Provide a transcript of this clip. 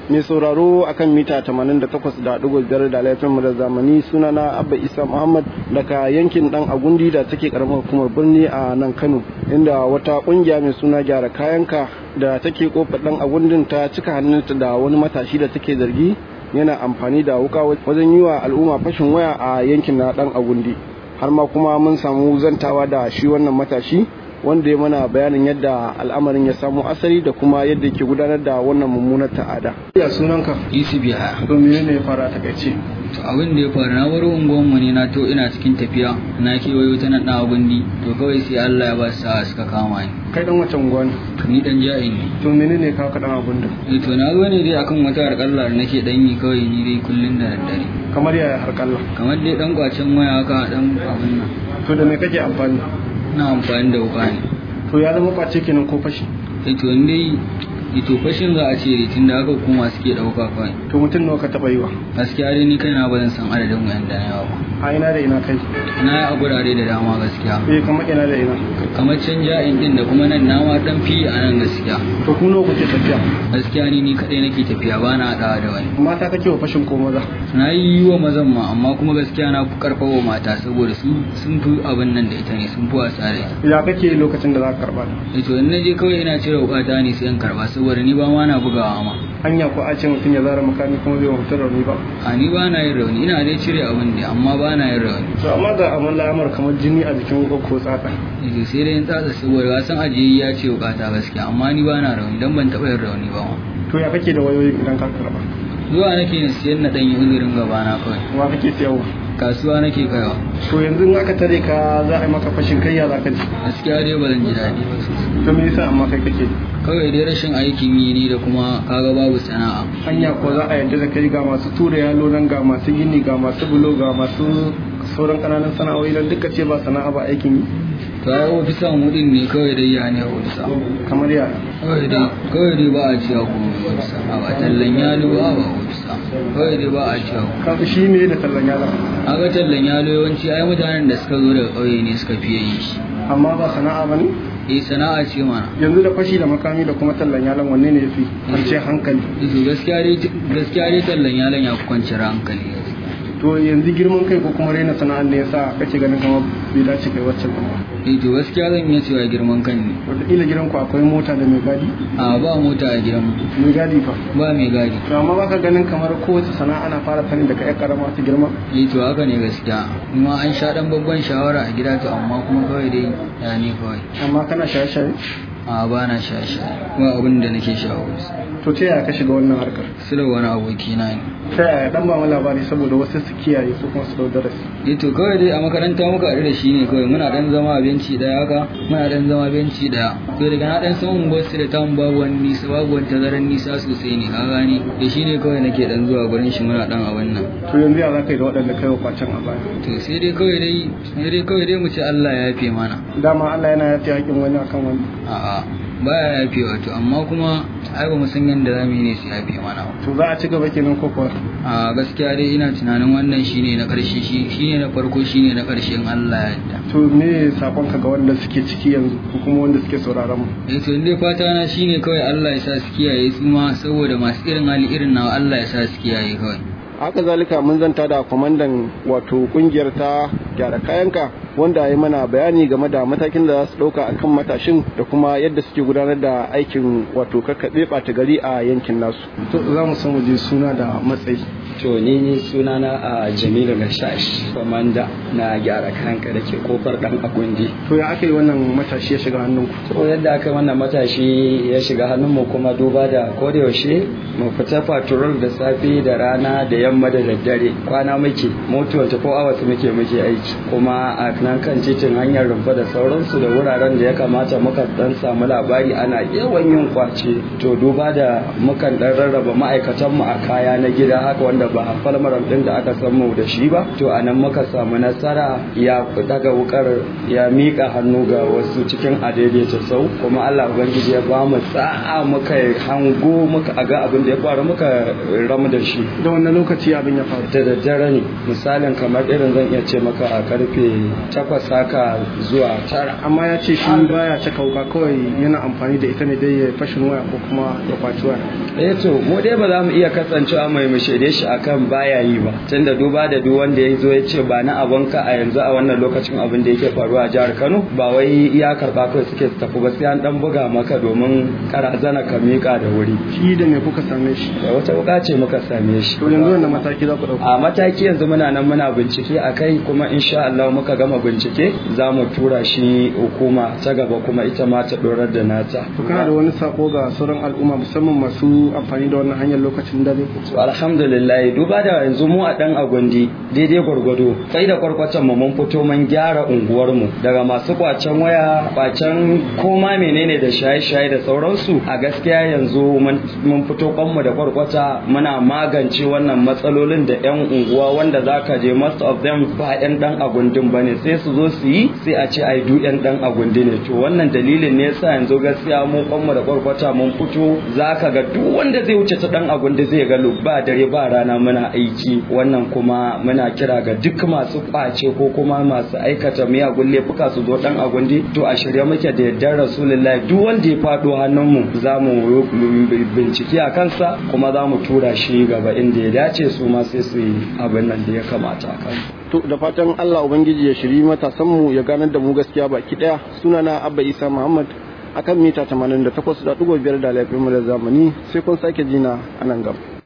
mai sauraro akan mita 88.5 da laifin mu da zamani sunana abba isa muhammad daga yankin dan agundi da take karamar hukumar birni a nan kano inda wata kungiya mai suna gyara kayanka da take kofar dan agundin ta cika hannunta da wani matashi da take zargi yana amfani da wuka wajen yi wa al'umma fashin waya a yankin na dan agundi har ma kuma mun samu zantawa da shi wannan matashi wanda ya mana bayanin yadda al'amarin ya samu asali da kuma yadda ke gudanar da wannan mummunar ta'ada. Ya sunanka? Yusuf ya. To menene ya fara ta takaice? To abin da ya faru na baro unguwan mu ne na to ina cikin tafiya na kewayo ta nan dawa gundi to kawai sai Allah ya ba su sa'a suka kama ni. Kai dan wace unguwa ne? Ni dan ja'in ne. To menene ka ka dan abun da? Eh to na zo ne dai akan wata harƙalla da nake dan yi kawai ni dai kullun da daddare. Kamar yaya harƙalla? Kamar dai dan kwacen waya haka dan abin nan. To da me kake amfani? na amfani da wuka ne to ya zama kwace kenan ko fashi ito dai ito fashin za a ce tun da aka hukuma suke dauka kawai to mutum nawa ka taba yi wa gaskiya dai ni kaina ba zan san adadin wayan da na yawa a ina da ina kai na yi a gurare da dama gaskiya eh kamar ina da ina kamar can ja'in din da kuma nan nama dan fi a nan gaskiya to ku nawa kuke tafiya gaskiya ni ni kadai nake tafiya ba na hadawa da wani mata kake wa fashin ko maza na yi wa mazan ma amma kuma gaskiya na fi karfafa mata saboda su sun fi abin nan da ita ne sun fi wasa da ita ya kake lokacin da za ka karba eh to in naje kawai ina cire wukata ne sai in karba saboda ni ba ma na bugawa ma hanya ko a ce mutum ya zara makami kuma bai mutum rauni ba a ni ba na yin rauni ina dai cire abin ne amma ba na yin rauni to amma da amma lamar kamar jini a jikin wuka ko tsaka eh sai dai in tsatsa saboda wasan ajiye ya ce wukata gaskiya amma ni ba na rauni dan ban taɓa yin rauni ba ma to ya kake da wayoyi idan ka karba zuwa nake na siyan na ɗanyi uzurin gabana kawai wa kake siyarwa kasuwa nake kaiwa to yanzu in aka tare ka za a yi maka fashin kai ya za ka ji gaskiya dai ba zan ji daɗi ba sosai to me yasa amma kai kake kawai dai rashin aikin yi ne da kuma kaga babu sana'a hanya ko za a yarda da kai ga masu tura yalo nan ga masu gini ga masu bulo ga masu sauran kananan sana'o'i nan duka ce ba sana'a ba aikin yi to ai ofisa mudin ne kawai dai ya ne ofisa kamar ya kawai dai kawai dai ba a ciya kuma ofisa a ba tallan yalo ba ba ofisa kawai dai ba a ciya ka shi ne da tallan yalo a ga tallan yalo yawanci ai mutanen da suka zo daga ƙauye ne suka fiye yi shi amma ba sana'a ba ne eh sana'a ce mana yanzu da fashi da makami da kuma tallan yalon wanne ne yafi kwanciyar hankali to gaskiya dai gaskiya dai tallan yalon ya fi kwanciyar hankali to yanzu girman kai ko kuma raina sana'ar ne yasa kake ganin kamar bai dace kai waccan ba eh to gaskiya zan iya cewa girman kan ne wataƙila gidanku akwai mota da mai gadi a ba mota a gidan mai gadi fa ba mai gadi to amma baka ganin kamar kowace sana'a ana fara sani daga ƴar karama ta girma eh to haka ne gaskiya kuma an sha dan babban shawara a gida to amma kuma kawai dai ya ne kawai amma kana shaye-shaye a ba na shaye-shaye kuma abin da nake shawo to ta yaya ka shiga wannan harkar sila wani aboki na ne ta yaya dan ba mu labari saboda wasu su kiyaye su kuma su dau darasi eh to kawai dai a makaranta muka haɗu da shi ne kawai muna dan zama a benci daya haka muna dan zama benci daya to daga na dan san unguwar su da tamu babu wani nisa babu wani tazaran nisa sosai ne ka gane da shi ne kawai nake dan zuwa gurin shi muna dan abin nan to yanzu ya za ka yi da waɗanda kai wa kwacen a baya to sai dai kawai dai sai dai kawai dai mu ce Allah ya yafe mana dama Allah yana yafe haƙin wani akan wani a'a baya yafe wato amma kuma ai ba mu san yadda za mu yi ne su yafe mana to za a ci gaba kenan ko kuwa a gaskiya dai ina tunanin wannan shine na ƙarshe shi shine na farko shine na ƙarshen Allah ya yarda to me sakonka ga wanda suke ciki yanzu ko kuma wanda suke sauraron mu eh to dai fata na shine kawai Allah ya sa su kiyaye su ma saboda masu irin hali irin nawa Allah ya sa su kiyaye kawai haka zalika mun zanta da kwamandan wato kungiyar ta gyara kayanka wanda ya mana bayani game da matakin da za su ɗauka a kan matashin da kuma yadda suke gudanar da aikin wato kakkaɓe ɓata gari a yankin nasu to za mu san waje suna da matsayi to ni sunana a jamilu gashash kwamanda na gyara kanka da ke kofar dan agundi to ya aka yi wannan matashi ya shiga hannunku to yadda aka wannan matashi ya shiga hannunmu kuma duba da kodayaushe mu fita patrol da safe da rana da yamma da daddare kwana muke moto 24 hours muke muke aiki kuma a nan kan titin hanyar rumfa da sauransu da wuraren da ya kamata muka dan samu labari ana yawan yin kwace to duba da mukan dan rarraba ma'aikatan mu a kaya na gida haka wanda ba falmaram din da aka san mu da shi ba to anan muka samu nasara ya daga wukar ya mika hannu ga wasu cikin adaidaita sau kuma Allah ubangiji ya ba mu sa'a muka hango muka aga abin da ya faru muka ramu da shi da wannan lokaci abin ya faru da daddare ne misalin kamar irin zan iya ce maka a karfe takwas haka zuwa tara amma ya ce shi baya caka wuka kawai yana amfani da ita ne dai ya fashin waya ko kuma ya kwaci waya eh to mu dai ba za mu iya kasancewa mai mu shaide shi akan baya yi ba tunda duba da duk wanda ya zo ya ce ba na abonka a yanzu a wannan lokacin abin da yake faruwa a jihar Kano ba wai iya karba kawai suke tafi ba sai an dan buga maka domin karazana ka mika da wuri shi da me kuka same shi da wata wuka ce muka same shi to yanzu wanda mataki za ku dauka a mataki yanzu muna nan muna bincike a kai kuma insha Allah muka gama bincike za mu tura shi hukuma ta gaba kuma ita ma ta dorar da nata to kana da wani sako ga sauran al'umma musamman masu amfani da wannan hanyar lokacin dare to alhamdulillah duba da yanzu mu a dan agundi daidai gwargwado kai da kwarkwatan mu mun fito mun gyara unguwar mu daga masu kwacen waya kwacen koma menene da shaye-shaye da sauransu a gaskiya yanzu mun fito kwanmu da kwarkwata muna magance wannan matsalolin da yan unguwa wanda zaka je most of them ba yan dan agundin bane sai su zo su yi sai a ce ai du yan dan agundi ne to wannan dalilin ne yasa yanzu gaskiya mu kwanmu da kwarkwata mun fito zaka ga duk wanda zai wuce ta dan agundi zai ga ba dare ba rana muna aiki wannan kuma muna kira ga duk masu kwace ko kuma masu aikata miyagun laifuka su zo dan agundi to a shirye muke da yardar rasulullahi duk wanda ya fado hannunmu za mu bincike a kansa kuma za mu tura shi gaba inda ya dace su ma sai su yi abin nan da ya kamata a kansa to da fatan Allah ubangiji ya shiri matasan mu ya ganar da mu gaskiya baki daya sunana Abba Isa Muhammad akan mita 88.5 da lafiyar mu da zamani sai kun sake jina a nan gaba